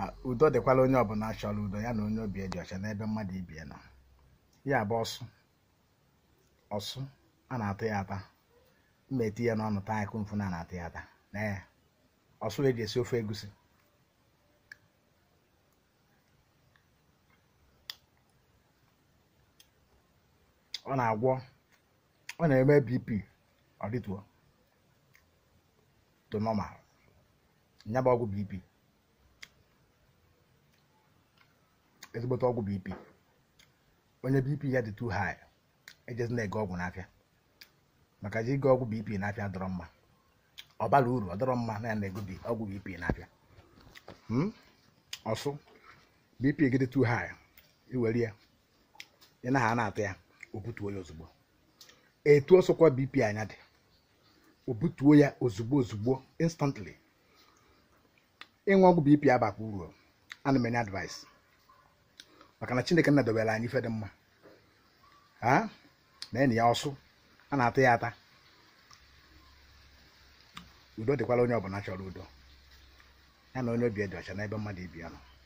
udo dịkwala onye ọbụla chọrọ udo ya na onye obi dị ọcha n'ebe mmadụ ibie nọ ya bụ ọsụ ọsụ a na-atụ ya ata mma eti ya n'ọnụ taa akụ mfu na na-atụ ya ata na ya ọsụ eji esi ofe egusi ọ na-agwọ ọ na-eme bp ọ dịtuo to normal ya bụ ọgwụ bp ezigbote ọgwụ bp onye bp ya dị too high ejezi na-ege ọgwụ n'afịa maka ji ige ọgwụ bp n'afịa dọrọ mma ọ bara uru ọ dọrọ mma na ya na-ego bi- ọgwụ bp n'afịa Hmm? ọsụ bp gị dị too high iwere ya ị naghị a na-atụ ya o butuo ya ozugbo etu ọsọkwa bp anya dị o butuo ya ozugbo ozugbo instantly ịṅụ ọgwụ bp abakwa uru ana m enye advice maka na chineke nadobere anyị ife dị mma ha na enyi ya ọsụ a na-atụ ya ata udo dịkwala onye ọbụla chọrọ udo ya na onye obi dị ọcha n'ebe mmadụ ibi ya nọ